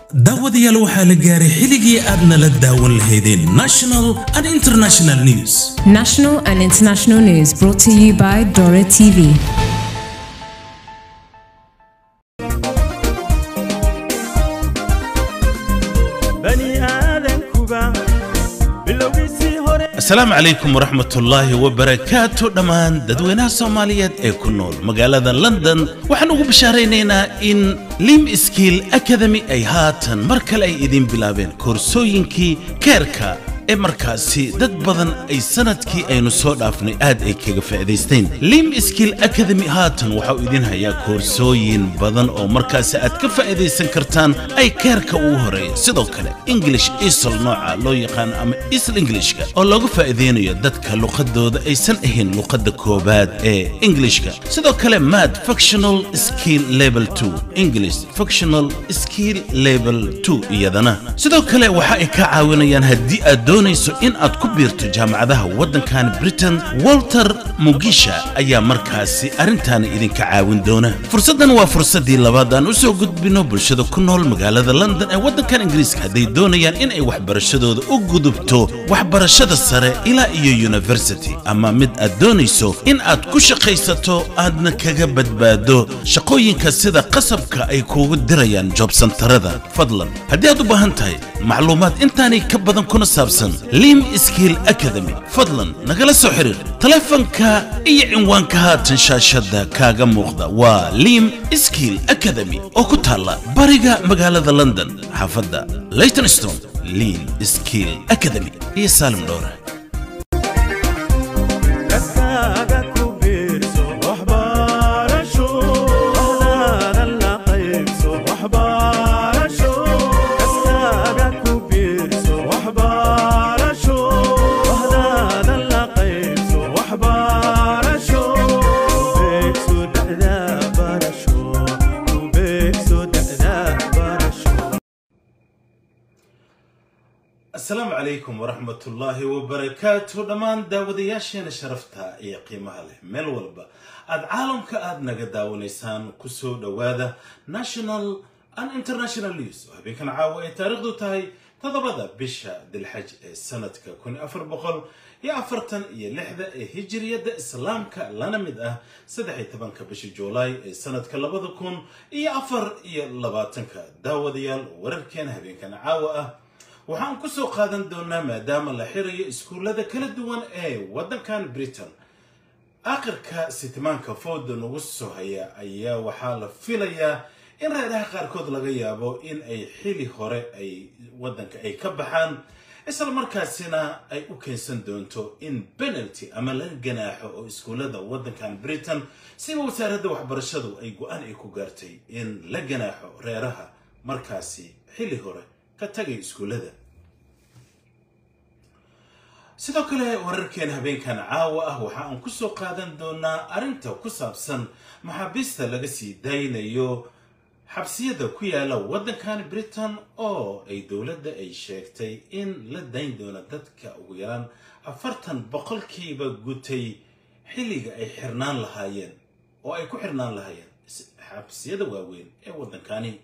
daawadayaal waxaa la gaaray xilligii aad nala daawan lahaydeen national and international news National and international news brought to you by Dora TV. bani aadankuba bilowgiisii hore asalaamu calaykum waraxmatullaahi wabarakaatu dhammaan dadweynaha soomaaliyeed ee ku nool magaalada london waxaan ugu bishaaraynaynaa in lim skill academy ay haatan mar kale ay idiin bilaabeen koorsooyinkii keerka ee markaasi dad badan ay sanadkii aynu soo dhaafnay aad ay kaga faa'iidaysteen lim skill academy haatan waxau idin hayaa koorsooyin badan oo markaasi aad ka faa'iidaysan kartaan ay keerka ugu horeeya sidoo kale english isl nooca loo yaqaano ama isl englishka oo looga faa'iideynayo dadka luqadooda aysan ahayn luqadda koobaad ee englishka sidoo kale mad functional skill level 2 english functional skill level 2 iyadana sidoo kale waxa ay ka caawinayaan haddii aad doonayso in aad ku biirto jaamacadaha waddankan britain walter mugisha ayaa markaasi arrintaana idinka caawin doona fursaddan waa fursaddii labaad aan u soo gudbino bulshada ku nool magaalada london ee waddankan ingiriiska hadday doonayaan in ay waxbarashadooda u gudubto waxbarashada sare ilaa iyo university ama mid aad doonayso in aad ku shaqaysato aadna kaga badbaado shaqooyinka sida qasabka ay kuugu dirayaan joobsantarada fadlan haddii aad u baahan tahay macluumaad intaanay ka badan kuna saabsan lim skill academy fadlan nagala soo xiriir taleefanka iyo cinwaanka haatan shaashadda kaaga muuqda waa lim skill academy oo ku taalla bariga magaalada london xaafadda leytonstone lim skill academy iyo saalim dhowre kaskaaga ku biirso waxbarasho waxdaada la qaybso waxbarasho kaskaaga ku biirso waxbarasho waxdaada la qaybso waxbarasho kubeegso da'da barasho kubeegso da'da barasho asalaamu calaykum waraxmatullaahi wabarakaatu dhammaan daawadayaasheena sharafta iyo qiimaha leh meel walba aada caalamka aada naga daawanaysaan kusoo dhowaada national and international news oo habeenkan caawa ay taariikhdu tahay toddobada bisha dilxaj ee sanadka kun afar boqol iyo afartan iyo lixda ee hijiriyadda islaamka lana mid ah saddex iyo tobanka bisha juulaay ee sanadka labada kun iyo afar iyo labaatanka daawadayaal wararkeena habeenkan caawa ah waxaan ku soo qaadan doonaa maadaama la xirayo iskuullada kala duwan ee waddankan britain aakhirka sitimaanka fooda nagu soo haya ayaa waxaa la filayaa in reeraha qaarkood laga yaabo in ay xili hore ay waddanka ay ka baxaan isla markaasina ay u keensan doonto in penalty ama laga ganaaxo oo iskuullada waddankan britain siba wasaaradda waxbarashadu ay go-aan ay ku gaartay in la ganaaxo reeraha markaasi xili hore ka tagay iskuullada sidoo kale wararkeen habeenkan caawa ah waxa aan ku soo qaadan doonaa arrinta ku saabsan maxaabiista laga sii daynayo xabsiyada ku yaala waddankan britain oo ay dowladda ay sheegtay in la dayn doono dadka ugu yaraan afartan boqolkiiba gutay xilliga ay xirnaan lahaayeen oo ay ku xirnaan lahaayeen xabsiyada waaweyn ee waddankani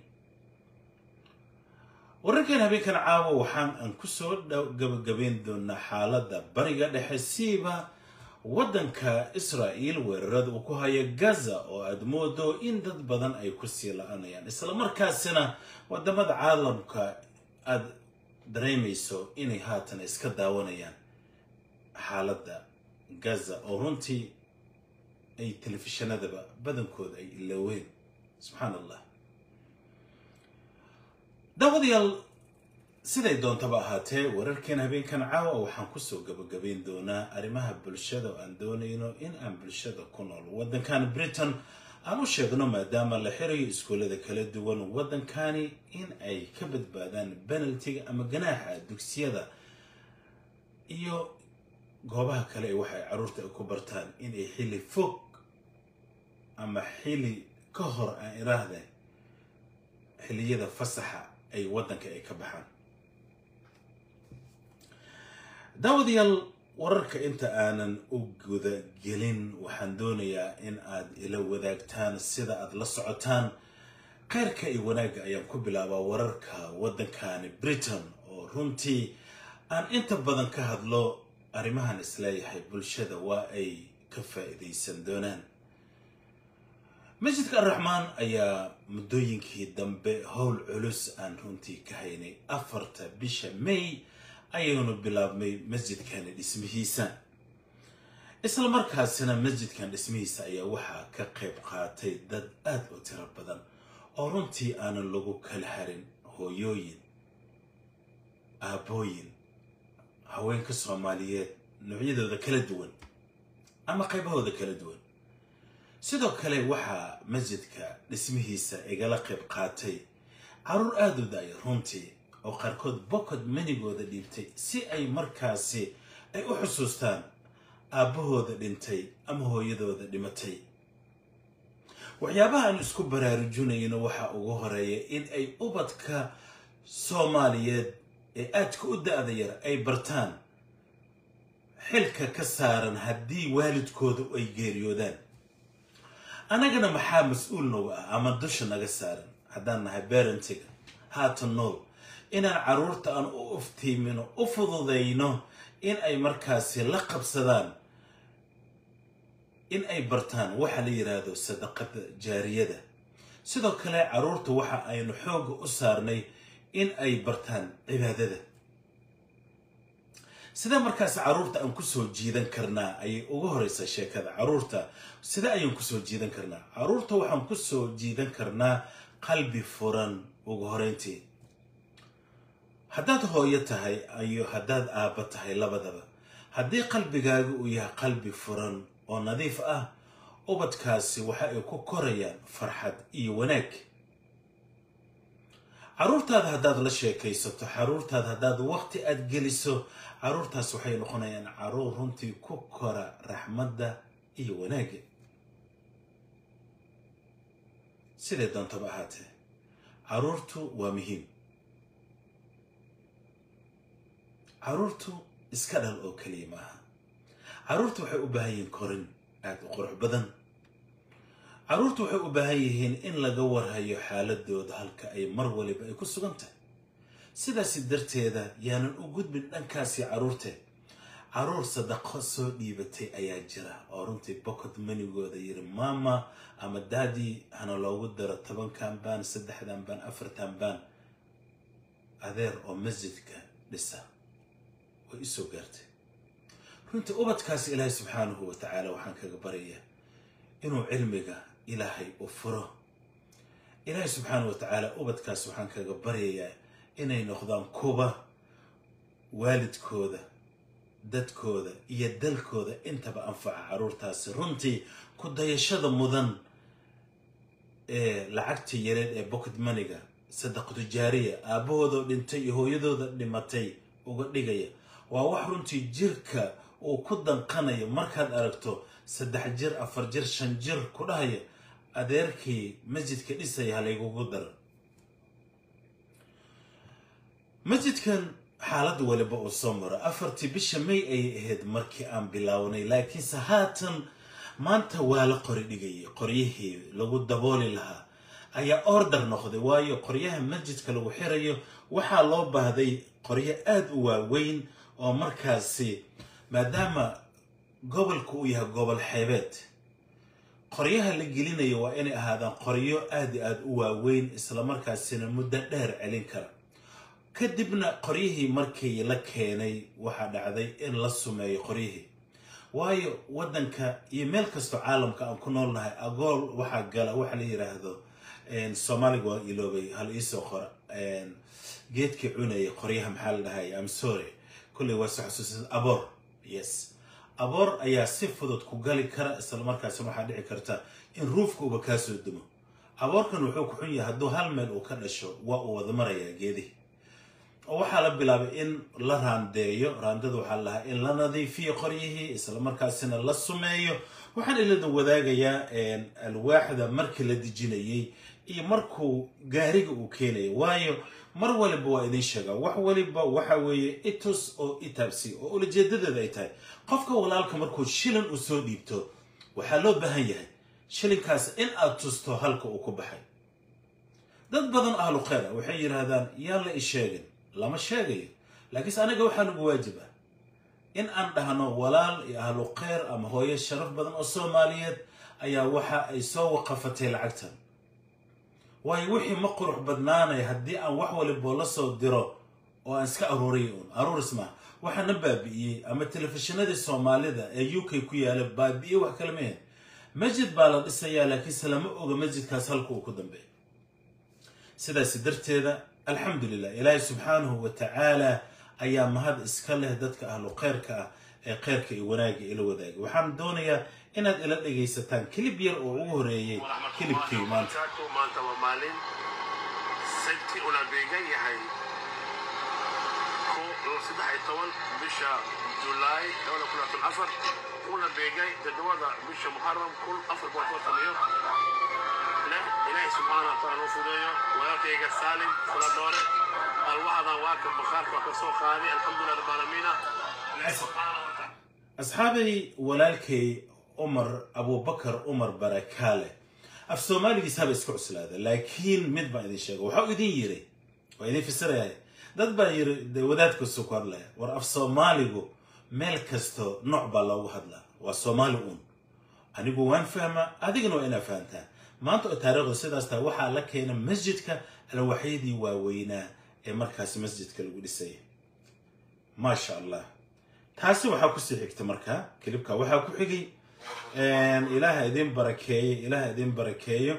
wararkan habeenkan caawa waxaan aan kusoo gabagabayn doonaa xaaladda bariga dhexe siiba waddanka israa'iil weerarada uu ku haya gaza oo aada moodo in dad badan ay kusii la-anayaan islamarkaasina wadamada caalamka aada dareemayso inay haatan iska daawanayaan xaaladda gaza oo runtii ay telefishinadaba badankooda ay iloween subxaan allah daawadayaal siday doontaba ahaatee wararkeen habeenkan caawa waxaan kusoo gabagabayn doonaa arrimaha bulshada oo aan doonayno in aan bulshada ku nool waddankan britain aan u sheegno maadaama la xirayo iskuullada kala duwan waddankani in ay ka badbaadaan penaltiga ama ganaaxa dugsiyada iyo goobaha kale ee waxay carruurta ku bartaan in ay xilli fog ama xilli ka hor aan iraahda xilliyada fasaxa ay waddanka ay ka baxaan daawadayaal wararka inta aanan u guda gelin waxaan doonayaa in aad ila wadaagtaan sida aad la socotaan kheyrka iyo wanaagga ayaan ku bilaabaa wararka waddankani britain oo runtii aan inta badan ka hadlo arrimahan isleeyahay bulshada waa ay ka faa'iidaysan doonaan masjidka arraxmaan ayaa muddooyinkii dambe howl culus aan runtii ka haynay afarta bisha may ayaynu bilaabmay masjidkani dhismihiisa isla markaasina masjidkan dhismihiisa ayaa waxaa ka qayb qaatay dad aada u tiro badan oo runtii aanan lagu kala harin hooyooyin aabbooyin haweenka soomaaliyeed noocyadooda kala duwan ama qaybahooda kala duwan sidoo kale waxaa masjidka dhismihiisa igala qayb qaatay caruur aada u da-ya runtii oo qaarkood bokod manigooda dhiibtay si ay markaasi ay u xusuustaan aabbahooda dhintay ama hooyadooda dhimatay waxyaabaha aan isku baraarujinayno waxaa ugu horeeya in ay ubadka soomaaliyeed ee aadka u da-da yar ay bartaan xilka ka saaran haddii waalidkooda ay geeriyoodaan annagana maxaa mas-uul nooga ah ama dusha naga saaran haddaan nahay barentiga haatan nool inaan carruurta aan u uftiimino u fududayno in ay markaasi la qabsadaan in ay bartaan waxa la yidhaahdo sadaqada jaariyada sidoo kale carruurta waxa aynu xoogga u saarnay in ay bartaan cibaadada sidee markaas carruurta aan kusoo jiidan karnaa ayay uga horeysaa sheekada carruurta sidee ayaan kusoo jiidan karnaa carruurta waxaan kusoo jiidan karnaa qalbi furan ugu horeyntii haddaad hooyo tahay iyo haddaad aabba tahay labadaba haddii qalbigaaga uu yahay qalbi furan oo nadiif ah ubadkaasi waxa ay ku korayaan farxad iyo wanaag carruurtaada haddaad la sheekaysato carruurtaada haddaad waqti aada geliso carruurtaas waxay noqonayaan carruur runtii ku kora raxmadda iyo wanaagga siday doontaba ahaatee carruurtu waa muhiim carruurtu iska dhal oo keliya ma aha carruurtu waxay u baahan yihiin korin aada u qurux badan carruurtu waxay u baahan yihiin in laga warhayo xaaladooda halka ay mar waliba ay ku sugan tahay sidaasi darteeda yaanan u gudbin dhankaasi carruurte carruur sadaqo soo dhiibatay ayaa jira oo runtii bokod manigooda yiri maama ama daadii hana loogu daro tobankan baan saddexdan baan afartan baan adeer oo masjidka dhisa way isoo gaartay runtii ubadkaas ilaahay subxaanahu wa tacaala waxaan kaga baryayaa inuu cilmiga ilaahay u furo ilaahay subxaanahu wa tacaala ubadkaas waxaan kaga baryayaa inay noqdaan kuba waalidkooda dadkooda iyo dalkooda intaba anfaca carruurtaasi runtii ku dayashada mudan ee lacagtii yareed ee bokod maniga sadaqatu jaariya aabbahoodoo dhintay iyo hooyadooda dhimatay uga dhigaya waa wax runtii jirka uu ku danqanayo markaad aragto saddex jir afar jir shan jir ku dhahaya adeerkii masjidka dhisaya halaygugu daro masjidkan xaalad waliba uu soo maro afartii bisha may ayay ahayd markii aan bilaawnay laakiinse haatan maanta waa la qori dhigayay qoryihii lagu dabooli lahaa ayaa order noqday waayo qoryaha masjidka lagu xirayo waxaa loo baahday qoryo aada u waaweyn oo markaasi maadaama gobolka uu yahay gobol xeebeed qoryaha la gelinayo waa inay ahaadaan qoryo aada i aada u waaweyn islamarkaasina muddo dheer celin kara kadibna qoryihii markii la keenay waxaa dhacday in la sumeeyo qoryihii waayo waddanka iyo meel kastoo caalamka aan ku noolnahay agool waxaa gala waxa la yidhaahdo soomaaliga waa iloobay hal iisoo qora geedkii cunaya qoryaha maxaa la dhahay am sorry kulley waa soo xusuusan aboor yes aboor ayaa si fudud ku gali kara islamarkaasina waxaa dhici karta in ruufka uba kaa soo dumo aboorkan wuxuu ku xun yahay hadduu hal meel uu ka dhasho waa uu wada marayaa geedihi oo waxaa la bilaabay in la raandeeyo raandada waxaa la lahaa in la nadiifiyo qoryihii islamarkaasina la sumeeyo waxaan ilada wadaagayaa alwaaxda markii la dejinayay iyo markuu gaariga uu keenayo waayo mar waliba waa idin sheegaa wax waliba waxa weeye itus oo itaabsi oo ulajeedadeeda ay tahay qofka walaalka markuu shilin uu soo dhiibto waxaa loo baahan yahay shilinkaas in aad tusto halka uu ku baxay dad badan ahlu khayr ah waxay yidhaahdaan yaan la isheegin lama sheegayo laakiinse aniga waxaa nagu waajib ah in aan dhahno walaal iyo ahlu khayr ama hooyo sharaf badan oo soomaaliyeed ayaa waxa ay soo waqafatay lacagtan waayo wixii ma qurux badnaanaya haddii aan wax waliboo la soo diro oo aan iska aruuriy uun aruuris maaha waxaana baabi'iyey ama telefishinadii soomaalida ee u k ku yaala baabi'iyey wax kale mahen masjid baa la dhisayaa laakiinse lama oga masjidkaas halka uu ku dambeeyo sidaasi darteeda alxamdulilah ilaahay subxaanahu wa tacaala ayaa mahad iska leh dadka ahlu khayrka ah ee khayrka iyo wanaagga ila wadaaga waxaan doonayaa inaad ila dhegaysataan kilib yar oo ugu horeeyey kilibkii maanta Tatu maanta waa maalin sabti una beegan yahay ko saddex iyo toban bisha julaay labada kun labaatan afar una beegay todobada bisha muxaram kun afar boqol konton iyo leh ilaahay subxaana wa taala noo fudeeyo walaalkayga saalim fuladoore alwaxdan waa ka bakhaarka waa ka soo qaaday alxamdulilah rabbilaalamiina ilaahay subxaana wa taala asxaabay walaalkay umar abubakar umar barakaale af soomaaligiis haba isku cuslaada laakiin mid baan idin sheega waxaa idin yiri waa idin fasiraya dad baa yiri dee wadaadkaasu ku hadlaya war af soomaaligu meel kasto nooc baa loogu hadlaa waa soomaali uun anigu waan fahmaa adigana waa inaa fahantaa maanta oo taariikhdu sidaas tahay waxaa la keena masjidka alwaxyadii waaweynaa ee markaasi masjidka lagu dhisaya maasha allah taasi waxaa kusii xigta markaa kilibka waxaa ku xigay ilaaha idin barakeeyo ilaaha idin barakeeyo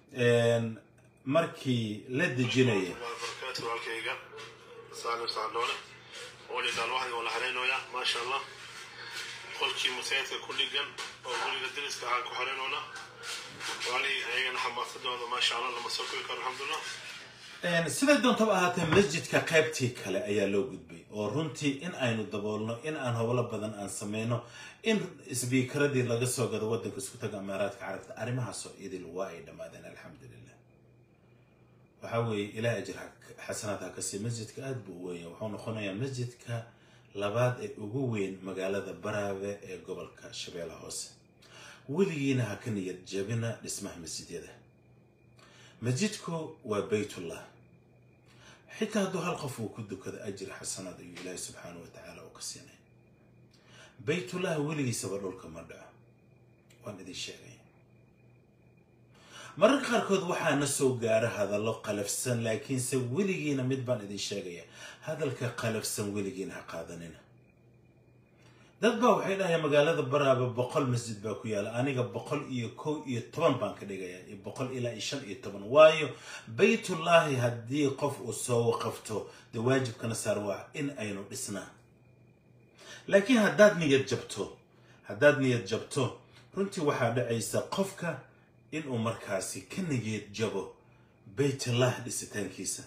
markii la dejinaya barakaatu halkayga saalim saadhoole oo dhidhaal waxdiga wala xareynoya maasha allah qolkii masaajidka ku dhigan oo guriga dariska ahaan ku xareynoona walihii ayagana xamaasadooda maasha allah lama soo kobi karo alxamdulillah siday doontaba ahaatee masjidka qaybtii kale ayaa loo gudbay oo runtii in aynu daboolno in aan howlo badan aan sameyno in isbiikaradii laga soo gado waddanka isku taga imaaraadka carabta arrimahaasoo idil waa ay dhammaadeen alxamdulilah waxaa weeye ilaah ajir xasanaad ha kasii masjidka aada buu u weenya wuxuu noqonayaa masjidka labaad ee ugu weyn magaalada baraawe ee gobolka shabeelle hoose weligiina ha ka niyad jabina dhismaha masjidyada masjidku waa baytullah xitaa hadduu hal qof uu ku dukado ajir xasanaad ayuu ilaahay subxaana wa tacaala u ka siinay baytullah weligiisaba dhulka ma dhaco waan idin sheegay mararka qaarkood waxaana soo gaara hadallo qalafsan laakiinse weligiina mid baan idin sheegaya hadalka qalafsan weligiina ha qaadanina dad baa waxay dhahayaan magaalada baraaba boqol masjid baa ku yaala aniga boqol iyo kow iyo toban baan ka dhigaya iyo boqol ilaa iyo shan iyo toban waayo baytullaahi haddii qof uu soo waqafto dee waajibkana saar waa in aynu dhisnaa laakiin haddaad niyad jabto haddaad niyad jabto runtii waxaa dhacaysa qofka inuu markaasi ka niyad jabo baytullah dhisitaankiisa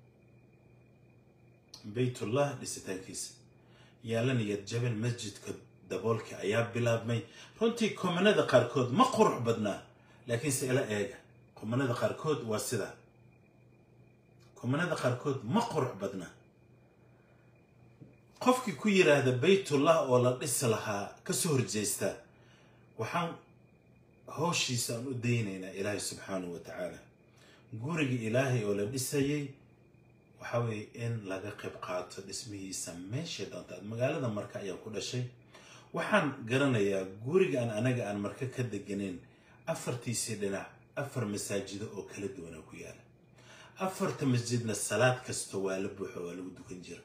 baytullah dhisitaankiisa yaala niyad jabin masjidka daboolka ayaa bilaabmay runtii komanada qaarkood ma qurux badnaa laakiinse ila eega komanada qaarkood waa sidaa komanada qaarkood ma qurux badnaa qofkii ku yiraahda baytullah oo la dhisi lahaa kasoo horjeesta waxaan howshiisa aan u daynaynaa ilaahay subxaanahu wa tacaala gurigii ilaahay oo la dhisayay waxaa weeye in laga qayb qaato dhismihiisa meeshay doontaad magaalada marka ayaan ku dhashay waxaan garanayaa gurigaan anaga aan marka ka deganeyn afartiisii dhinac afar masaajido oo kala duwana ku yaala afarta masjidna salaad kasta waa la buuxo waa lagu dukan jira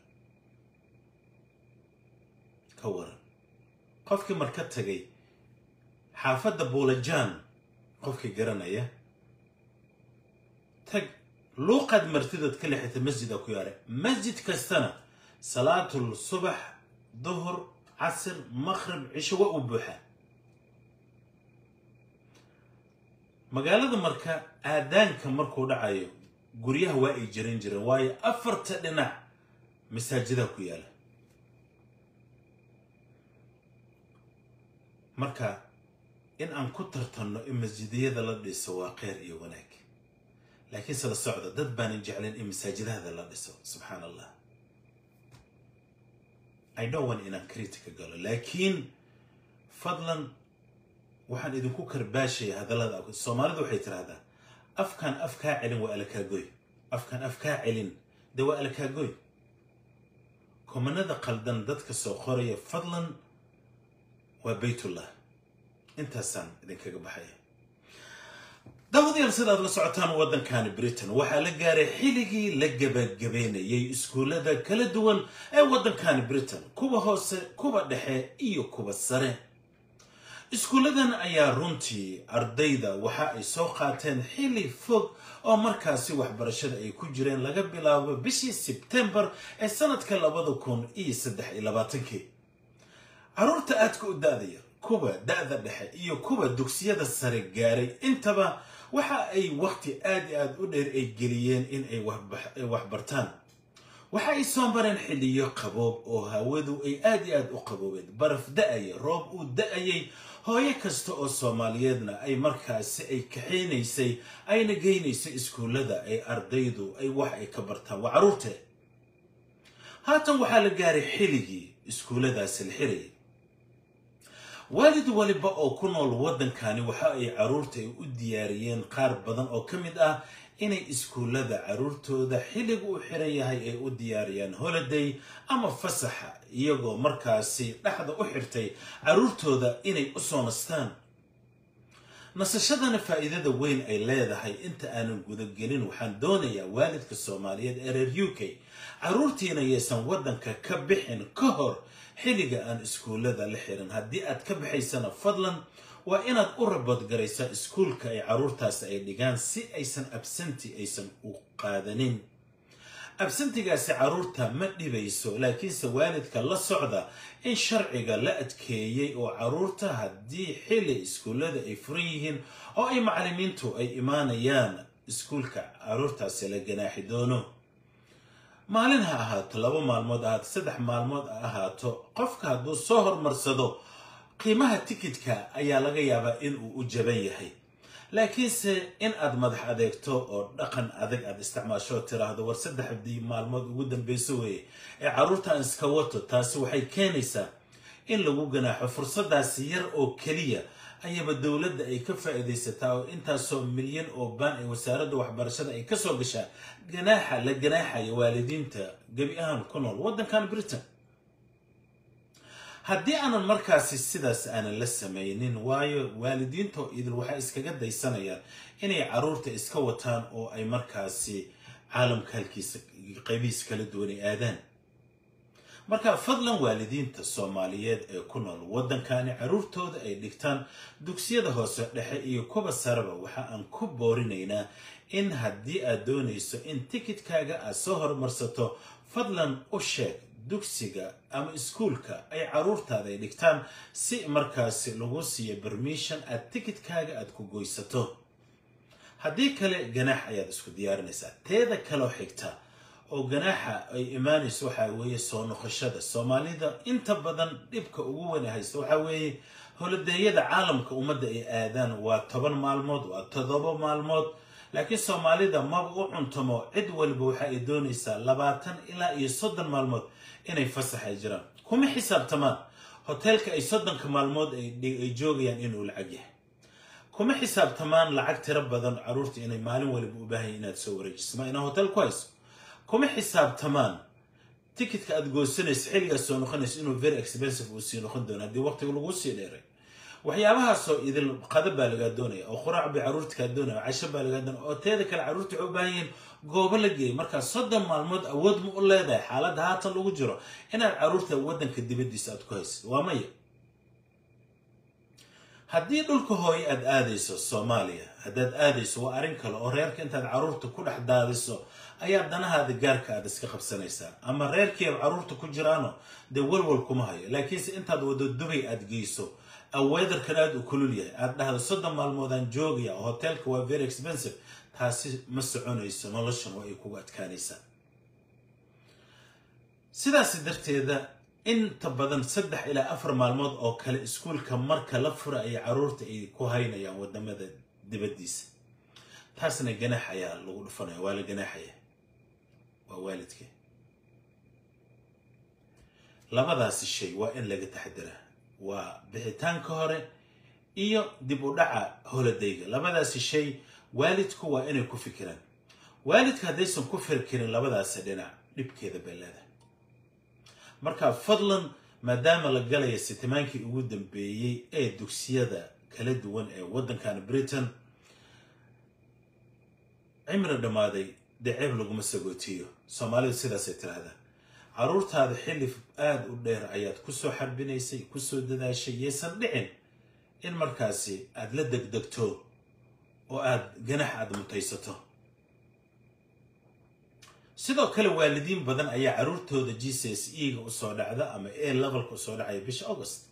ka waran qofkii marka tagay xaafadda buulajaan qofkii garanaya tag luuqaad martidood ka lexata masjida ku yaara masjid kastana salaatul subax duhur casr maqrib cisho waa u buuxa magaalada marka aadaanka markuu dhacayo guryaha waa ay jiran jireen waayo afarta dhinac masaajidaa ku yaala marka in aan ku tartanno in masjidiyada la dhiso waa kheyr iyo wanaag laakiin sala socda dad baanan jeclayn in masaajidahada la dhiso subxaan allah i know one inaan critica galo laakiin fadlan waxaan idinku karbaashaya hadallada soomaalidu waxay tirahdaa afkaan af kaa celin waa ala kaa goy afkan afkaa celin dee waa alkaagoy komanada qaldan dadka soo qoraya fadlan waa baytullah intaasaan idinkaga baxaya daawadayaal sidaad la socotaan waddankani britain waxaa la gaaray xilligii la gabagabeynayay iskuullada kala duwan ee waddankani britain kuwa hoose kuwa dhexe iyo kuwa sare iskuulladan ayaa runtii ardayda waxa ay soo qaateen xilli fog oo markaasi waxbarashada ay ku jireen laga bilaabo bishii sebtembar ee sanadka labada kun iyo saddex iyo labaatankii carruurta aadka u da-daya kuwa da-da dhexe iyo kuwa dugsiyada sare gaaray intaba waxa ay waqti aad i aad u dheer ay geliyeen in ay waxbartaan waxa ay soo mareen xilliyo qaboob oo hawadu ay aad i aad u qaboobeen baraf da-aya roob uu da-ayay hooyo kasta oo soomaaliyeedna ay markaasi ay kaxaynaysay ayna geynaysay iskuullada ay ardaydu ay wax ay ka bartaan waa carruurte haatan waxaa la gaaray xilligii iskuulladaasi la xirayay waalid waliba oo ku nool waddankani waxa ay carruurta ay u diyaariyeen qaar badan oo ka mid ah inay iskuullada carruurtooda xilliga uu xiran yahay ay u diyaariyaan holiday ama fasaxa iyagoo markaasi dhexda u xirtay carruurtooda inay u soo nastaan nasashadana faa'iidada weyn ay leedahay inta aanan gudagelin waxaan doonayaa waalidka soomaaliyeed ee reer u k carruurtiina yaysan waddanka ka bixin ka hor xilliga aan iskuullada la xirin haddii aad ka baxaysana fadlan waa inaad u raboodgaraysaa iskuulka ay carruurtaasi ay dhigaan si aysan absanti aysan u qaadanin absantigaasi carruurta ma dhibayso laakiinse waalidka la socda in sharciga la adkeeyey oo carruurta haddii xilli iskuullada ay furan yihiin oo ay macallimiintu ay imaanayaan iskuulka carruurtaasi la ganaaxi doono maalin ha ahaato laba maalmood ahaato saddex maalmood ha ahaato qofka hadduu soo hormarsado qiimaha tikidka ayaa laga yaabaa inuu u jaban yahay laakiinse in aad madax adeegto oo dhaqan adag aad isticmaasho oo tiraahdo war saddexdii maalmood ugu dambeyso weeye ee carruurtaan iska wato taasi waxay keenaysaa in lagu ganaaxo fursadaasi yar oo keliya ayaba dowladda ay ka faa'iidaysataa oo intaasoo milyan oo baan ay wasaaradda waxbarashada ay kasoo gashaa ganaaxa la ganaaxaya waalidiinta gebi ahaan ku nool waddankan britain haddii aanan markaasi sidaas aanan la samaynin waayo waalidiinta idil waxay iskaga daysanayaan inay carruurta iska wataan oo ay markaasi caalamka halkiisa qaybihiisa kala duwan ay aadaan marka fadlan waalidiinta soomaaliyeed ee ku nool waddankani carruurtooda ay dhigtaan dugsiyada hoose dhexe iyo kuwa sareba waxa aan ku boorinaynaa in haddii aad doonayso in tikidkaaga aad soo horumarsato fadlan u sheeg dugsiga ama iskuulka ay carruurtaada ay dhigtaan si markaasi lagu siiyo bermission aad tikidkaaga aad ku goysato haddii kale ganaax ayaad isku diyaarinaysaa teeda kaloo xigta oo ganaaxa ay imaanayso waxaa weeye soo noqoshada soomaalida inta badan dhibka ugu weyn haysta waxaa weeye holodeeyada caalamka ummadda ay aadaan waa toban maalmood waa toddoba maalmood laakiin soomaalida maba u cuntamo cid waliba waxa ay doonaysaa labaatan ilaa iyo soddon maalmood inay fasax ay jiraan kuma xisaabtamaan hoteelka ay soddonka maalmood ay joogayaan inuu lacag yahay kuma xisaabtamaan lacag tiro badan carruurta inay maalin waliba u baahanya inaad soo wareejiso ma inaa hotel ku hayso kuma xisaabtamaan tikidka aad goosanayso xilligaad soo noqonayso inuu very expensive uu sii noqon doono haddii waqtiga laguu sii dheeray waxyaabahaasoo idil qada baa lagaa doonaya oo quraac bay carruurta kaa doonaya oo casho baa lagaa doonaya oo teeda kale carruurta waxay u baahan yihiin goobo la geeyay markaa soddon maalmood awood ma u leedahay xaaladda haatan lagu jiro inaad carruurta waddanka dibaddiisa aad ku haysid waa maya haddii dhulka hooyo aad aadayso soomaaliya haddaad aadayso waa arrin kale oo reerka intaad carruurta ku dhex daadiso ayaa danahaada gaarka aad iska qabsanaysaa ama reerkiiba carruurta ku jiraano dee walwal kuma hayo laakiinse intaad wado dubay aad geyso weatherkan aada u kulul yahay aad dhahdo soddon maalmoodaan joogaya oo hoteelka waa very expensive taasi ma soconayso noloshan waa ay kugu adkaanaysaa sidaas darteeda inta badan saddex ilaa afar maalmood oo kale iskuulka marka la fura ayay carruurta ay ku haynayaan wadamada dibaddiisa taasna ganaax ayaa lagu dhufanaya waa la ganaaxaya waa waalidka labadaasi shay waa in laga taxadiraa waa bixitaanka hore iyo dib u dhaca holodayga labadaasi shay waalidku waa inay ku fikiraan waalidka haddaysan ku firkirin labadaasi dhinac dhibkeeda bellada marka fadlan maadaama la galaya sitimaankii ugu dambeeyey ee dugsiyada kala duwan ee waddankan britain cimri dhammaaday dee ceeb laguma sagootiyo soomaalidu sidaasay tiraahdaa caruurtaada xilli aada u dheer ayaad kusoo xarbinaysay kusoo dadaashay yaysan dhicin in markaasi aada la degdegto oo aada ganax aada mutaysato sidoo kale waalidiin badan ayaa caruurtooda g c s e ga usoo dhacda ama a levelka usoo dhacaya bisha august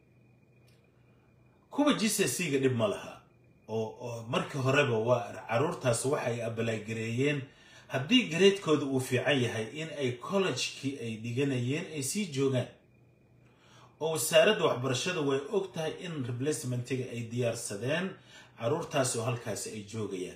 kuwa g c s e ga dhib ma laha oo oo markii horeba waa caruurtaas waxay abalagareeyeen haddii gareedkooda uu fiican yahay in ay collejkii ay dhiganayeen ay sii joogaan oo wasaaradda waxbarashada way og tahay in replacementiga ay diyaarsadeen caruurtaasi oo halkaasi ay joogayaan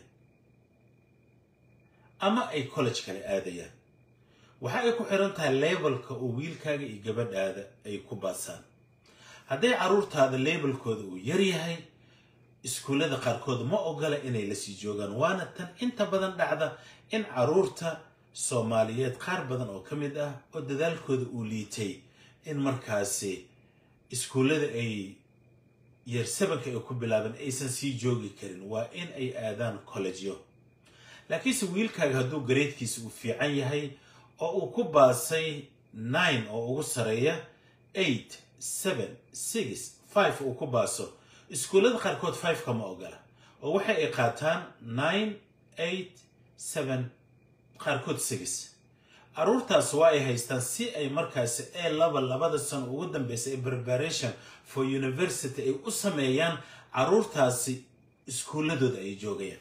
ama ay college kale aadayaan waxa ay ku xiran tahay lebalka oo wiilkaaga iyo gabadhaada ay ku baasaan hadday caruurtaada lebalkooda uu yaryahay iskuullada qaarkood ma ogola inay lasii joogaan waana tan inta badan dhacda in caruurta soomaaliyeed qaar badan oo ka mid ah oo dadaalkooda uu liitay in markaasi iskuullada ay yeer sabanka ay ku bilaabeen aysan sii joogi karin waa in ay aadaan collegyo laakiinse wiilkaaga hadduu gareedkiisa uu fiican yahay oo uu ku baasay nine oo ugu sareeya eight seven six five uu ku baaso iskuullada qaarkood fiveka ma ogola oo waxa ay qaataan nine eight seven qaarkood six caruurtaas waa ay haystaan si ay markaasi a laba labada sano ugu dambeysa ee preparation for university ay u sameeyaan caruurtaasi iskuulladooda ayay joogayaan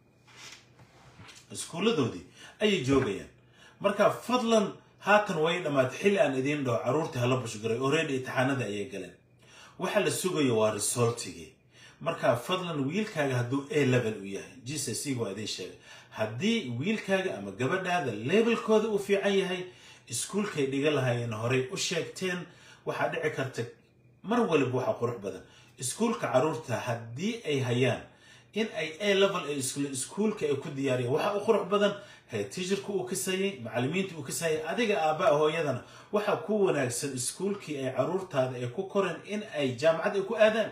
iskuulladoodii ayay joogayaan marka fadlan haatan way dhammaatay xilli aan idiin dhaho caruurtii hala bushgaray already imtixaanada ayay galeen waxa la sugayo waa resultigii marka fadlan wiilkaaga hadduu a level u yahay jesus waa idiin sheegay haddii wiilkaaga ama gabadhaada levelkooda uu fiican yahay iskuulkay dhiga lahaayeen horey u sheegteen waxaa dhici karta mar waliba waxaa qurux badan iskuulka caruurta haddii ay hayaan in ay a level ay iskuulka ay ku diyaariyaan waxaa u qurux badan teacherka uu kasayay macallimiinta uu kasayay adiga aabaa hooyadana waxaa ku wanaagsan iskuulkii ay caruurtaada ay ku koreen in ay jaamacad ay ku aadaan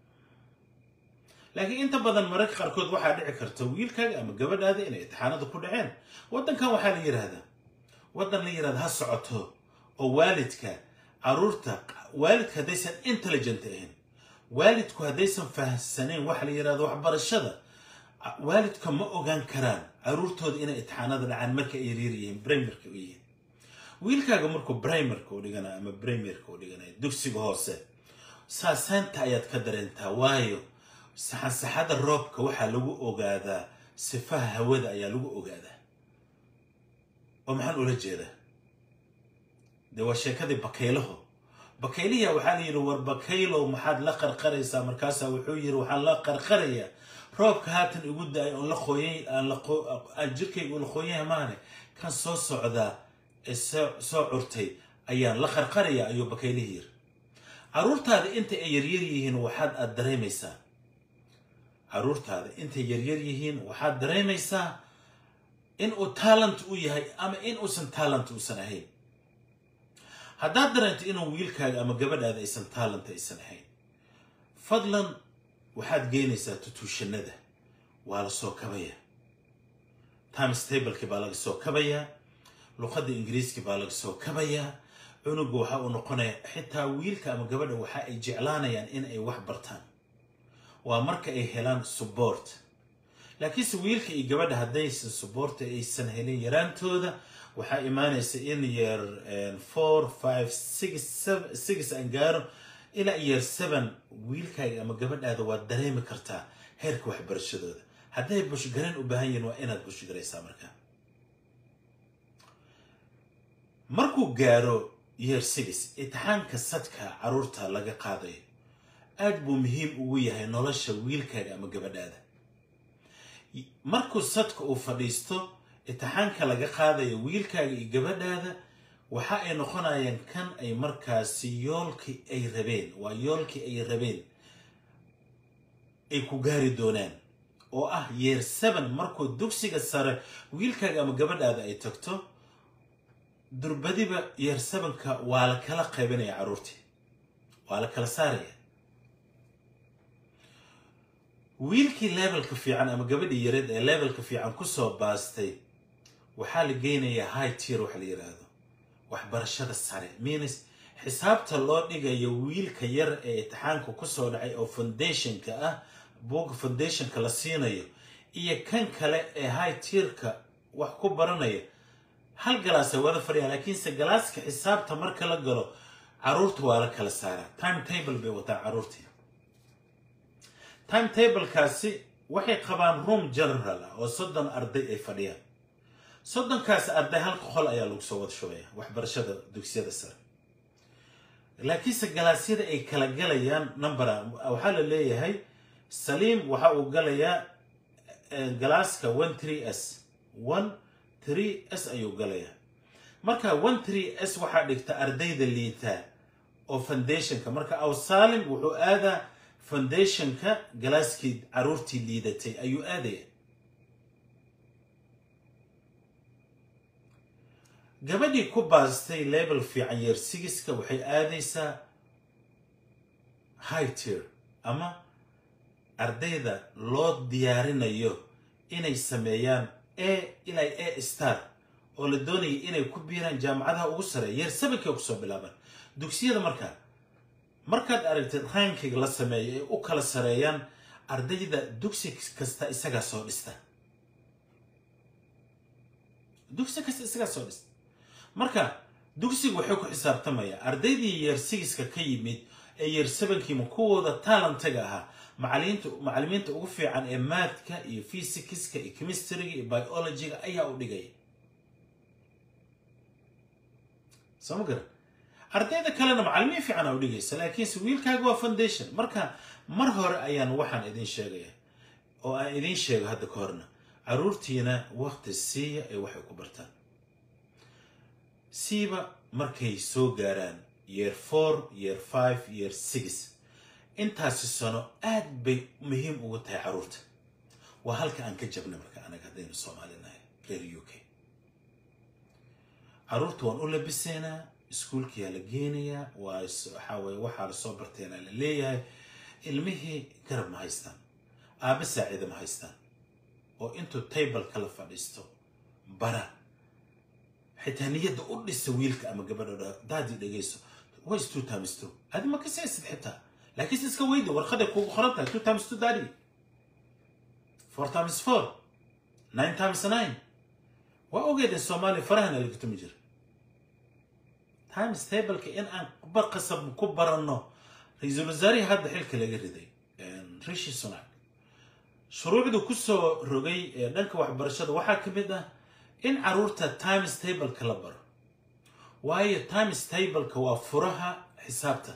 laakiin inta badan mararka qaarkood waxaa dhici karta wiilkaaga ama gabadhaada inay imtixaanada ku dhaceen waddankan waxaa la yidhaahdaa waddan la yidhahda ha socoto oo waalidka caruurta waalidka haddaysan intelligent ahayn waalidku haddaysan fahamsanayn waxa la yidhahdo waxbarashada waalidka ma ogaan karaan caruurtooda inay imtixaanada dhacaan marka ay yaryar yihiin brimerka u yihiin wiilkaaga markuu brimerka u dhiganayo ama brimerka u dhiganayo dugsiga hoose saasaanta ayaad ka dareentaa waayo saxansaxada roobka waxaa lagu ogaadaa sifaha hawada ayaa lagu ogaadaa oo maxaan ula jeedaa dee waa sheekadii bakaylaho bakayliya waxaa la yidhi war bakaylow maxaad la qarqaraysaa markaasaa wuxuu yidhi waxaan la qarqarayaa roobka haatan igu da-ay oon la qooyan aan jirkayga ula qooyanyahay maane kan soo socdaa ee soo curtay ayaan la qarqarayaa ayuu bakaylihi yiri caruurtaada inta ay yaryar yihiin waxaad aad dareemaysaa caruurtaada intay yaryar yihiin waxaad dareemaysaa in uu talent u yahay ama in uusan talent uusan ahayn haddaad dareento inuu wiilkaaga ama gabadhaada aysan talent aysan ahayn fadlan waxaad geynaysaa tutuushanada waa la soo kabayaa times tableki baa laga soo kabayaa luqadda ingiriiski baa laga soo kabayaa cunuga waxa uu noqonaya xitaa wiilka ama gabadha waxa ay jeclaanayaan in ay wax bartaan waa marka ay helaan support laakiinse wiilka iyo gabadha haddaysan support aysan helin yaraantooda waxaa imaanaysa in yeer four five six six aan gaaro ilaa yeer seven wiilkaaga ama gabadhaada waad dareemi kartaa heerka waxbarashadooda hadday bushgarayn u baahan yihiin waa inaad bushgaraysaa markaa markuu gaaro yeer six itixaanka sadka caruurta laga qaadayo aad buu muhiim ugu yahay nolosha wiilkaaga ama gabadhaada markuu sadka uu fadhiisto itixaanka laga qaadayo wiilkaaga iyo gabadhaada waxa ay noqonayaan kan ay markaasi yoolkii ay rabeen waa yoolkii ay rabeen ay ku gaari doonaan oo ah yeer seven markuu dugsiga sare wiilkaaga ama gabadhaada ay tagto durbadiba yeer sevenka waa la kala qaybinaya carruurtii waa la kala saaraya wiilkii levelka fiican ama gabadhii yareed ee levelka fiican kusoo baastay waxaa la geynayaa high tier waxa la yidhaahdo waxbarashada sare means xisaabta loo dhigayo wiilka yar ee imtixaanka kusoo dhacay oo foundationka ah buugga foundationka la siinayo iyo kan kale ee high tierka wax ku baranaya hal galaasa wada fadhiya laakiinse galaaska xisaabta marka la galo caruurta waa la kala saaraa time table bay wataa caruurtii time tablekaasi waxay qabaan room general ah oo soddon arday ay fadhiyaan soddonkaas arday hal qol ayaa lagu soo wada shubaya waxbarashada dugsiyada sare laakiinse galaasyada ay kala galayaan numbera waxaa la leeyahay saliim waxa uu galayaa galaaska one three s one three s ayuu galayaa marka one three s waxaa dhigta ardayda liitaa oo foundationka marka aw saalim wuxuu aadaa foundationka galaaskii caruurtii liidatay ayuu aadaya gabadhii ku baastay level fiican yeer sigiska waxay aadaysaa high tier ama ardayda loo diyaarinayo inay sameeyaan a ilaa a star oo la doonaya inay ku biiraan jaamacadaha ugu sareeya yeer sabankay kusoo bilaabaan dugsiyada markaa markaad aragtid ranking la sameeyo ay u kala sareeyaan ardayda dugsi kasta isagaa soo dhista dugsi kasta isagaa soo dhista marka dugsigu waxay ku xisaabtamaya ardaydii yeer sigiska ka yimid ee yeer sabankiima kuwooda talantaga ahaa macaliinta macalimiinta ugu fiican ee maadka iyo physicska iyo chemistryga iyo biologyga ayaa u dhigaya soo ma garan ardayda kalena macalimiin fiicana u dhigaysa laakiinse wiilkaaga waa foundation marka mar hore ayaan waxaan idin sheegaya oo aan idin sheego hadda ka horna caruurtiina waqti siiya ay waxay ku bartaan siiba markay soo gaaraan yeer four yeer five yeer six intaasi sano aad bay muhiim ugu tahay caruurta waa halka aan ka jabna marka anaga haddaynu soomaali nahay reer u k caruurta waan u labisaynaa iskuulkiyaa la geenayaa waa waxaa weye waxaa lasoo barteena la leeyahay ilmihii garab ma haystaan aaba saacida ma haystaan oo intuu tableka la fadhiisto bara xitaa niyadda u dhisa wiilka ama gabadha daadii dhegayso ways two times two adi ma ka saysid xitaa laakiinse iska weydi warqaday kugu qoran tahay two times two daddy four times four nine times nine waa ogeedeen soomaaliya farahana laga tumi jira times tableka in aan qasab ku baranno ra-iisul wasaarihii hadda xilka laga riday rishi sunak shuruucdu kusoo rogay ee dhanka waxbarashada waxaa ka mid ah in caruurta times tableka la baro waayo times tableka waa furaha xisaabta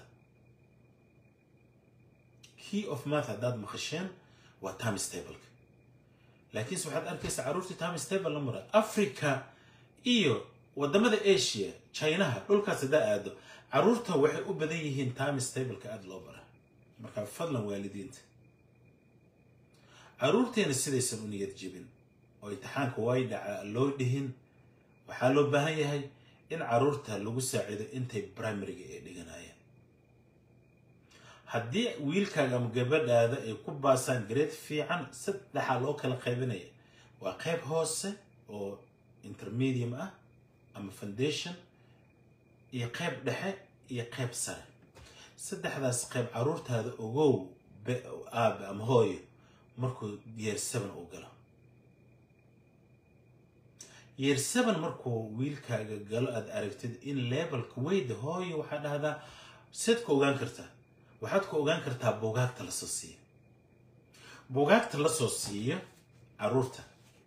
key of math haddaad maqasheen waa times tableka laakiinse waxaad arkaysaa caruurtii times table la mara africa iyo wadamada asia chinaha dhulkaas haddaa aado caruurta waxay u badan yihiin times tableka aada loo bara markaa fadlan waalidiinta caruurteena sidaysan u niyad jebin oo imtixaanka way dhaca loo dhihin waxaa loo baahan yahay in caruurta lagu saacido intay primariga ay dhiganayaan haddii wiilkaaga ama gabadhaada ay ku baasaan grade fiican saddexaa loo kala qaybinaya waa qayb hoose oo intermedium ah ama foundation iyo qayb dhexe iyo qayb sare saddexdaas qayb caruurtaada ogow aabe ama hooyo markuu yeer seven uu galo yeer seven markuu wiilkaaga galo aad aragtid in levelka weyda hooyo waxaa dhahdaa siad ku ogaan kartaa waxaad ku ogaan kartaa buugaagta lasoo siiya buugaagta lasoo siiyo caruurta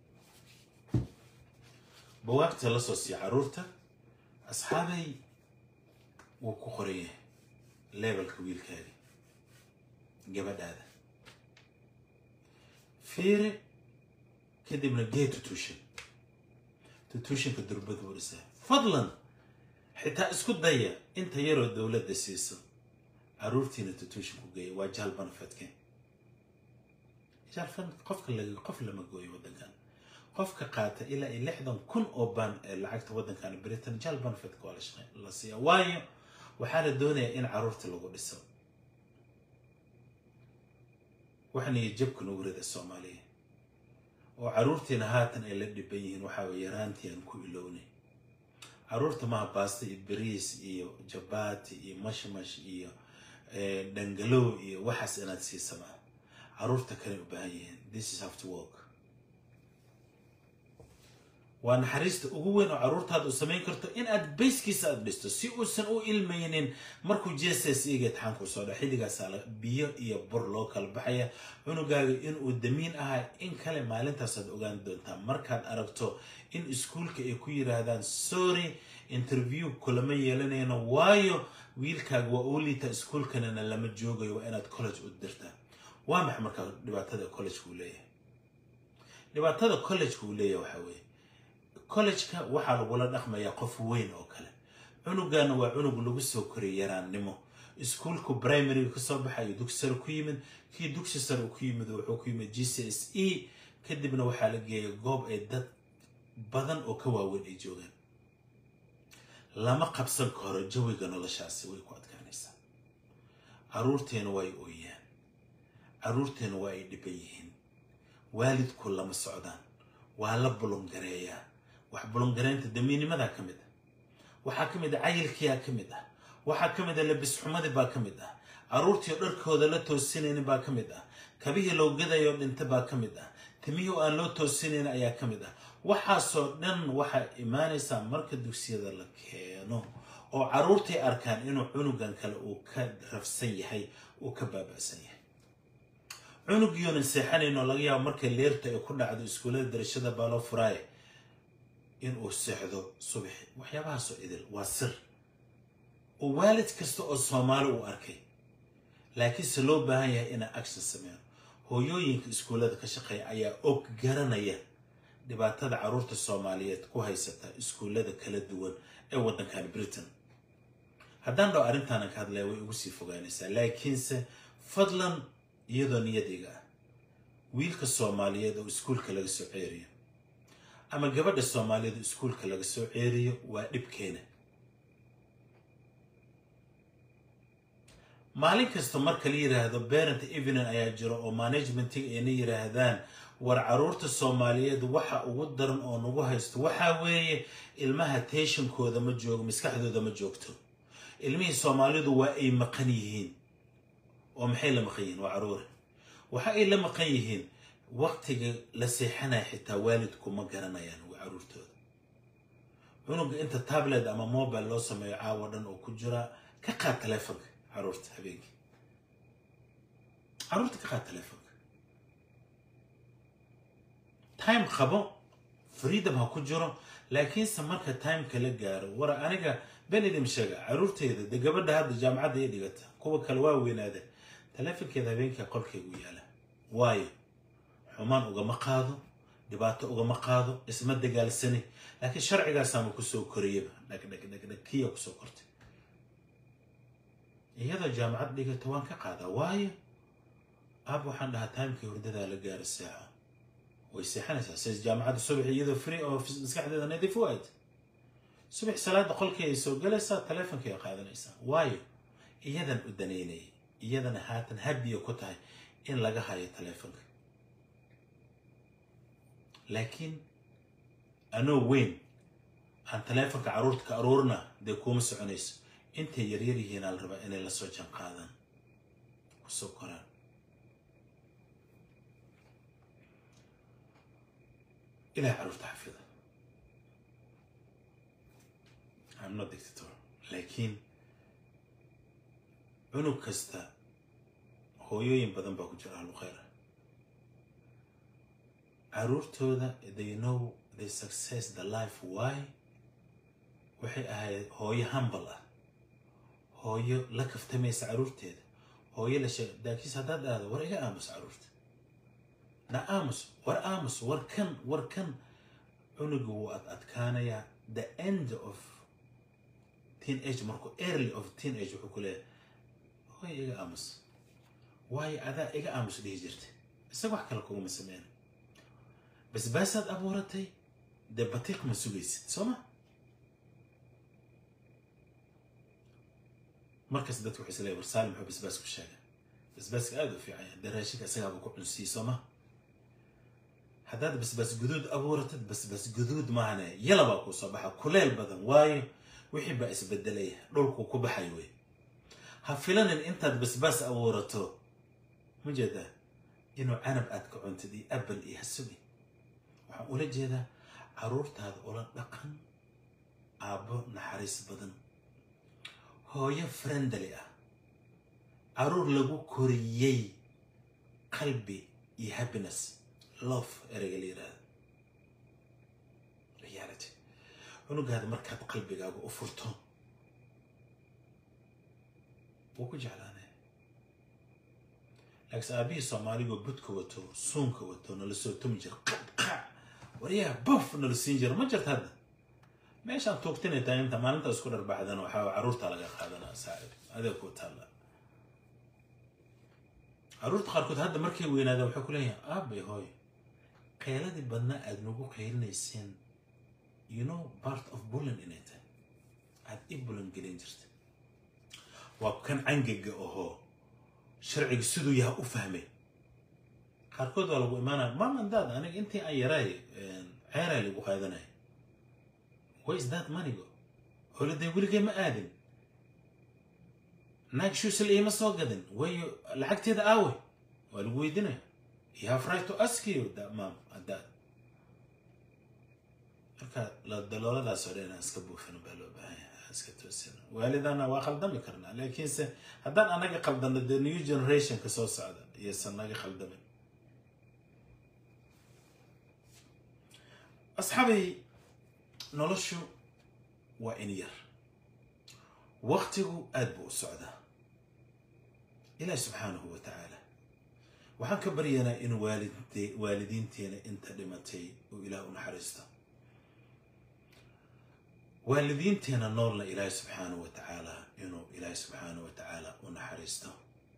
buugaagta lasoo siiya caruurta asxaabay wuu ku qoran yahay levelka wiilkaaga gabadhaada fiire kadibna gee tutushan tutushanka durbada u dhisaa fadlan xitaa isku daya inta yaroo dowladda siiso caruurtiina tutushan ku geeya waa jaal banafadkeen jaal fund qofka lag qof lama gooyo waddankan qofka qaata ilaa iyo lixdan kun oo baan ee lacagta waddankan britain jaal benefit waa la shaqey la siiya waayo waxaa la doonayaa in caruurta lagu dhiso waxaan iyo jabka nagu rida soomaaliya oo caruurtiina haatan ay la dhiban yihiin waxaa way yaraantii aan ku ilownay caruurta maha baasta iyo bariis iyo jabaati iyo mashmash iyo eh, dhangalow iyo waxaas inaad siisamaa caruurta kale u baahan yihiin this is have to work waa naxariista ugu weyn oo caruurtaada u samayn karto in aad bayskiisa aad dhisto si uusan u ilmaynin markuu jss ega taxaanka usoo dha xilligaasaa la- biyo iyo bur loo kala baxaya cunugaaga inuu damiin ahaa in kale maalintaasaad ogaan doontaa markaad aragto in iskuulka ay ku yiraahdaan sorry interview kulama yeelanayno waayo wiilkaaga waa uu liita iskuulkanana lama joogayo waa inaad college u dirtaa waa maxay markaa dhibaatada collegeka uu leeyahay dhibaatada collegeka uu leeyahay waxaa weeye college-ka waxaa lagula dhaqmayaa qof weyn oo kale cunugana waa cunug lagu soo koriyay yaraannimo iskuulku primaryga kasoo baxayo dugsi sare ku yimid kii dugsi sare uu ku yimid wuxuu ku yimid g c s e kadibna waxaa la geeyay goob ay dad badan oo ka waaweyn ay joogaan lama qabsan karo jawiga noloshaasi way ku adkaanaysaa caruurteena waa ay ooyaan caruurteena waa ay dhiban yihiin waalidku lama socdaan waa la bulungareeyaa wax bulungareynta damiinimadaa ka mid ah waxaa ka mid ah cayilkiyaa ka mid ah waxaa ka mid ah labisxumadii baa ka mid ah caruurtii oo dharkooda la toosinaynin baa ka mid ah kabihii loo gadayoo dhinta baa ka mid ah timihii oo aan loo toosinayn ayaa ka mid ah waxaasoo dhan waxaa imaanaysaa marka dugsiyada la keeno oo caruurtay arkaan inuu cunugan kale uu ka rafsan yahay uu ka baaba'san yahay cunugiyoona seexanayn oo laga yaabo markay leerta ay ku dhacdo iskuullada darashada baa loo furaaye inuu seexdo subaxi waxyaabahaasoo idil waa sir oo waalid kasta oo soomaali uu arkay laakiinse loo baahan yahay inaa action sameeyo hooyooyinka iskuullada ka shaqeeya ayaa og garanaya dhibaatada caruurta soomaaliyeed ku haysata iskuullada kala duwan ee waddankan britain haddaan dhaw arrintaanan ka hadlaya way igu sii fogaanaysaa laakiinse fadlan iyadoo niyadayga ah wiilka soomaaliyeed oo iskuulka laga soo ceeriyo ama gabadha soomaaliyeed oo iskuulka laga soo ceeriyo waa dhibkeena maalin kasta marka la yiraahdo parent evening ayaa jiro oo managementiga ayna yiraahdaan war caruurta soomaaliyeed waxa ugu daran oo nagu haysto waxaa weeye ilmaha teeshankooda ma joogo maskaxdooda ma joogto ilmihii soomaalidu waa ay maqan yihiin oo maxay la maqan yihiin waa caruure waxa ay la maqan yihiin waqtiga la seexanaya xitaa waalidku ma garanayaan waa caruurtooda cunuga inta tablet ama mobile loo sameeyo caawa dhan oo ku jira ka qaad taleefonka caruurta habeenkii caruurta ka qaad taleefonka time qabo freedom ha ku jiro laakiinse marka timeka la gaaro war aniga ben idin sheega caruurteyda de gabadha hadda jaamacadda ay dhigata kuwa kale waa weynaada taleefonkeeda habeenkaa qolkaygu yaala waayo xumaan ugama qaado dhibaato ugama qaado isma dagaalsani laakiin sharcigaasaama kusoo koriyaba dhag dhag dhag dhag kiya kusoo kortay iyadoo jaamacad dhigata waan ka qaadaa waayo aab waxaan dhahaa timekii hurdadaa la gaaro saaca way seexanaysaa sis jaamacadda subax iyadoo free oo maskaxdeeda nadiif u ayd subax salaada qolkii ay soo galaysaa taleefonkii ay qaadanaysaa waayo iyadan u danaynayay iyadana haatan habiya ku tahay in laga hayo taleefonka laakiin anoo weyn aan taleefonka caruurta ka aruurna dee kuuma soconayso intay yaryar yihiinaa la rabaa inay la soo jan qaadaan kusoo koraan ilahay caruurta xafida I'm not dictator laakiin cunug kasta hooyooyin badan baa ku jira ahlu khayr caruurtooda they know they success the life why waxay ahayd hooyo hambal ah hooyo la kaftamaysa caruurteeda hooyo la sheeg daakiis haddaad dhahdo war iga aamus caruurta na aamus war aamus war kan war kan cunuga wuu ad adkaanayaa the end of teenage markuu early of teenage wuxuu ku leeyahay hooyo iga aamus waayo adaa iga aamus dhihi jirtay isaga wax kale kuguma sameyn basbaasaad abuuratay dee batiiq ma sugaysid soo ma markaas dadku waxay isleeyahay war saalim muxuu basbaas ku sheegay basbaaska aada u fiican yahay dee raashinka isagaaba ku cunsiyey soo ma haddaad basbaas guduud abuuratid basbaas guduud maahane yalabaa kuu soo baxa kuleel badan waayo wixii baa isbedelaya dhulku ku baxay wey ha filanin intaad basbaas abuurato ma jeedaa inuu canab aad ka cuntid iyo abal iyo ha sugin waxaan ula jeedaa caruurtaada ula dhaqan aabbo naxariis badan hooyo friendly ah caruur lagu koriyey qalbi iyo happiness love ereyga la yidhaahdo reality cunugaada markaad qalbigaaga u furto wuu ku jeclaanaya laakiinse aabihii soomaaligoo budka wato suunka wato nala soo tumi jira qabqac waryaha bof nala siin jira ma jirta hadda meeshaan tuugtinay tahay inta maalinta isku dharbaxdana waxaa caruurta laga qaadanaa saaxib adeeg ku taalla caruurta qaarkood hadda markay weynaadaan waxay ku leeyihin aabay hooy qayladii badnaa aada nagu qaylinayseen you know part of bullen inay tahay aada i bullan gelin jirta waa kan cangaga ahoo sharciga siduu yaha u fahmay qaarkood waa lagu imaanaya maman dad aniga intii aan yaraay ceeraa lagu qaadanaya way is that manigo holiday weligay ma aadin naag shuusal iima soo gadin wayo lacagteeda aawe waa lagu weydinaya you have right to ask you that mom at that marka la dalooladaas oo dhan inaan iska buufino baa loo baahan yahay aan iska toosino waalidana waa khaldami karnaa laakiinse haddaan anaga khaldano the new generationka soo socda iyosan naga khaldamin asxaabay noloshu waa in yar waqtigu aad buu u socdaa ilaahi subxaanahu wa tacaala waxaan ka baryaynaa in waalid waalidiinteena inta dhimatay uu ilaah u naxariisto waalidiinteena noolna ilaahi subxaanahu wa tacaala inuu ilaahi subxaanahu wa tacaala u naxariisto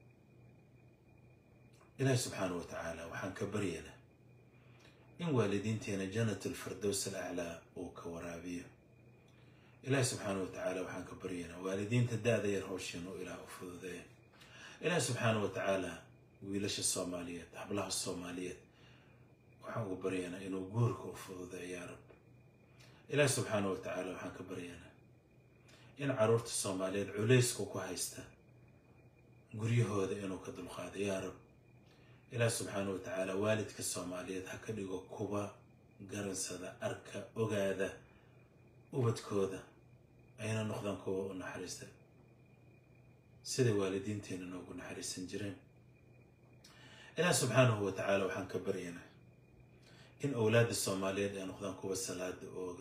ilaahi subxaanahu wa tacaala waxaan ka baryaynaa in waalidiinteena janat alfirdows alaclaa uu ka waraabiyo ilaahi subxaanahu wa tacaala waxaan ka baryaynaa waalidiinta da-da yar howshiina uu ilaah u fududeeya ilaahi subxaanahu wa tacaala wiilasha soomaaliyeed hablaha soomaaliyeed waxaan ugu baryaynaa inuu guurka u fududeeyo yaa rab ilaahi subxaanahu wa tacaala waxaan ka baryaynaa in caruurta soomaaliyeed culayska ku haysta guryahooda inuu ka dulqaado yaa rab ilaah subxaanahu wa tacaala waalidka soomaaliyeed ha ka dhigo kuwa garansada arka ogaada ubadkooda ayna noqdaan kuwa u naxariista siday waalidiinteena noogu naxariisan jireen ilaah subxaanahu wa tacaala waxaan ka baryaynaa in owlaadda soomaaliyeed ay noqdaan kuwa salaada ooga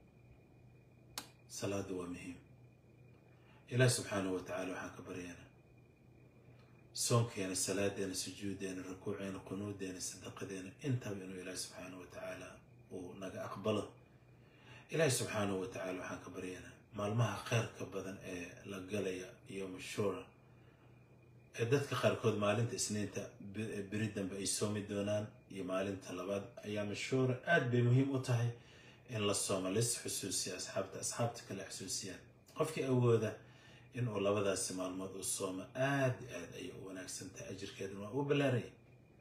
salaada waa muhiim ilaah subxaanahu wa tacaala waxaan ka baryaynaa soonkeena salaadeena sujuudeena rukuuceena qunuudeena sadaqadeena intaba inuu ilaahi subxaanahu wa tacaala uu naga aqbalo ilaahi subxaanahu wa tacaala waxaan ka baryaynaa maalmaha kheyrka badan ee la galaya iyo mashuura ee dadka qaarkood maalinta isniinta beri dambe ay soomi doonaan iyo maalinta labaad ayaa mashuura aada bay muhiim u tahay in la sooma lis xusuusiya asxaabta asxaabta kale xusuusiyaan qofkii awooda inuu labadaasi maalmood u soomo aada aada ayay u wanaagsan tahay ajirkeedana waa uu ballaaraya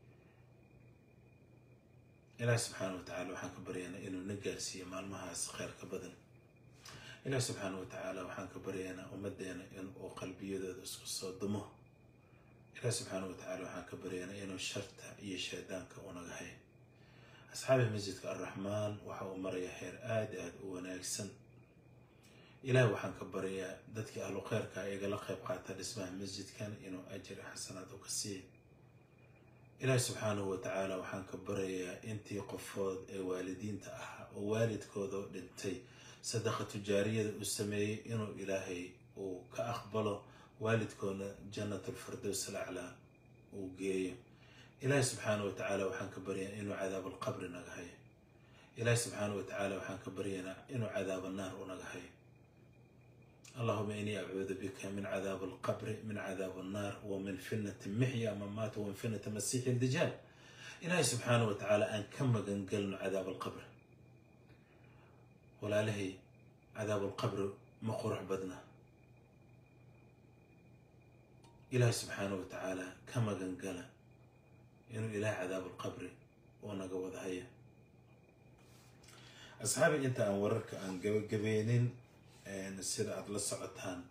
ilaahi subxaana wa tacala waxaan ka baryaynaa inuu na gaarsiiyo maalmahaas kheyrka badan ilaahi subxaana wa tacaala waxaan ka baryaynaa ummaddeena inuu qalbiyadooda isku soo dumo ilaahi subxaana wa tacaala waxaan ka baryaynaa inuu sharta iyo shaydaanka unaga hayo asxaabi masjidka arraxmaan waxa uu marayaa heer aada aada u wanaagsan ilaahi waxaan ka baryaa dadkii ahlu kheyrka igala qayb qaata dhismaha masjidkan inuu ajri xasanaad u ka siiya ilaahi subxaanahu wa tacaala waxaan ka barayaa intii qofood ee waalidiinta ahaa oo waalidkoodao dhintay sadaqa tujaariyada uu sameeyey inuu ilaahay uu ka aqbalo waalidkoodna jannat alfirdows alaclaa uu geeyo ilaahi subxaanahu wa tacaala waxaan ka baryaa inuu cadaab alqabri naga hayo ilaahi subxaanahu wa tacaala waxaan ka baryaynaa inuu cadaab annaar unaga hayo اللهم إني أعوذ بك من عذاب القبر من عذاب النار ومن فتنة محيا ممات ومن فتنة مسيح الدجال ilaahay subxaana wa tacaala aan ka magan gelno cadaab alqabri walaalahay cadaab alqabri ma qurux badna ilaahay subxaana wa tacaala ka magan gala inuu ilaah cadaab alqabri oo naga wada haya asxaabi inta aan wararka aan gabagabeynin sida aada la socotaan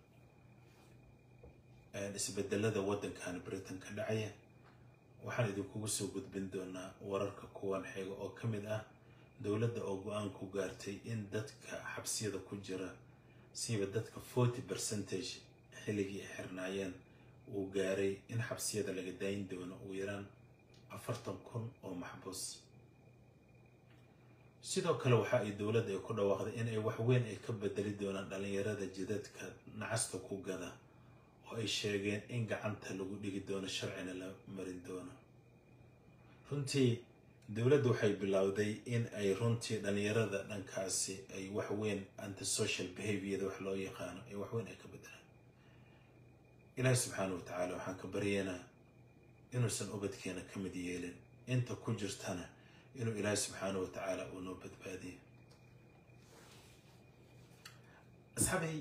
isbedelada waddankan britain ka dhacaya waxaan idinkugu soo gudbin doonaa wararka kuwan xiga oo ka mid ah dowladda oo go-aan ku gaartay in dadka xabsiyada ku jira siiba dadka forty percentage xilligii ay xirnaayeen uu gaaray in xabsiyada laga daayin doono ugu yaraan afartan kun oo maxbuus sidoo kale waxa ay dowladda ay ku dhawaaqday in ay waxweyn ay ka bedeli doonaan dhalinyarada jidadka nacasta ku gada oo ay sheegeen in gacanta lagu dhigi doono sharcina la marin doono runtii dowladda waxay bilowday in ay runtii dhalinyarada dhankaasi ay waxweyn antisocial behaviorda wax loo yaqaano ay waxweyn ay ka bedelaan ilaahi subxaana wa tacaala waxaan ka baryaynaa inuusan ubadkeena ka mid yeelin inta ku jirtana inuu ilaahi subxaana wa tacaala uu noo badbaadiyo asxaabay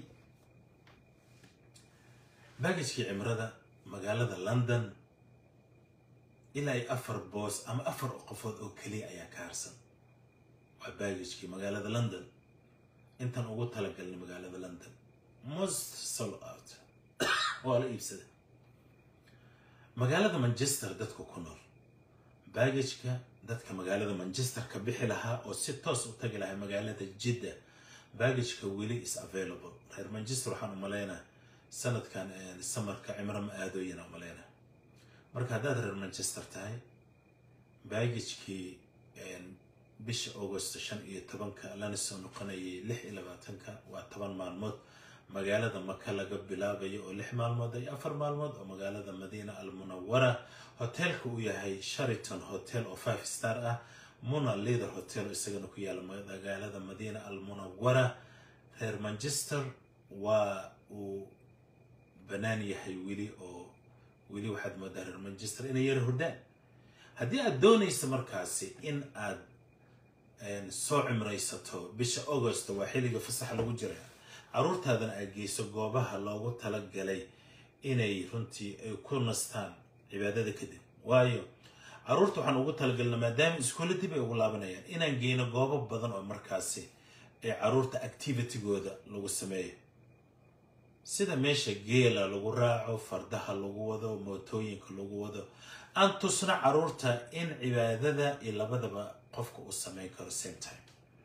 baagajkii cimrada magaalada london ilaa ay afar boos ama afar qofood oo keliya ayaa ka harsan waa baagajkii magaalada london intaan ugu talagalnay magaalada london most solo out waa la iibsada magaalada manchester dadka ku nool baagajka dadka magaalada manchester ka bixi lahaa oo si toos u tagi lahaa magaalada jidda baagajka weli is available reer manchester waxaan u malaynaa sanadkan samarka cimro ma aadooyina u malaynaa marka haddaad reer manchester tahay baagajkii bisha augusto shan iyo tobanka lana soo noqonayay lix iyo labaatanka waa toban maalmood magaalada maka laga bilaabayo oo lix maalmood ay afar maalmood oo magaalada madiina almunawara hoteelka uu yahay shariton hotel oo five star ah muna leader hotel oo isagana ku yaala magaalada madiina almunawara reer manchester waa uu bannaan yahay weli oo weli waxaad moodaa reer manchester inay yara hurdaan haddii aad doonayso markaasi in aad soo cimraysato bisha augost waa xilliga fasax lagu jira caruurtaadana aad geyso goobaha loogu talagalay inay runtii ay ku nastaan cibaadada kadib waayo caruurta waxaan ugu talagalna maadaama iskuulla dib ay ugu laabanayaan inaan geyno goobo badan oo markaasi ee caruurta activitygooda lagu sameeyo sida meesha geela lagu raaco fardaha lagu wado mootooyinka lagu wado aan tusno caruurta in cibaadada iyo labadaba qofka uu sameyn karo same time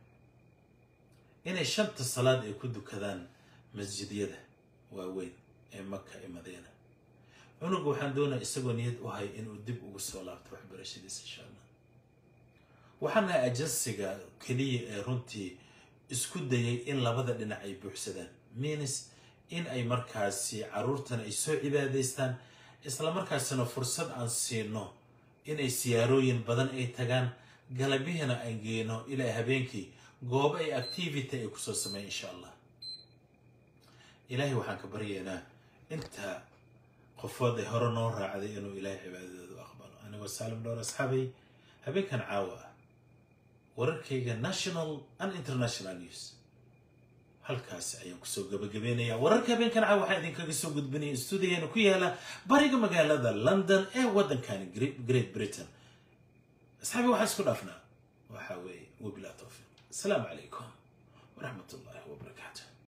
inay shanta salaad ay ku dukadaan masjidyada waaweyn ee maka ee madiina cunuga waxaan doonaa isagoo niyad u hay inuu dib ugu soo laabto waxbarashadiisa insha allah waxaan nahay ajansiga keliya ee runtii isku dayay in labada dhinac ay buuxsadaan minis in ay markaasi caruurtana ay soo cibaadaystaan isla markaasina fursad aan siino inay siyaarooyin badan ay tagaan galabihiina aan geyno ilaa habeenkii goobo ay activity ay kusoo sameeyan insha allah ilaahay waxaan ka baryaynaa inta qofood ay hore noo raacday inuu ilaahay cibaadadoodu aqbalo anigoo saalim dhowr asxaabay habeenkan caawa ah wararkayga national and international news halkaasi ayaan kusoo gabagabeynayaa wararka habeenkan caawa waxaan idinkaga soo gudbinaya stuudiyaheena ku yaala bariga magaalada london ee waddankani great britain asxaabi waxaa isku dhaafnaa waxaa weeye wabilaa towfiiq السلام عليكم ورحمة الله وبركاته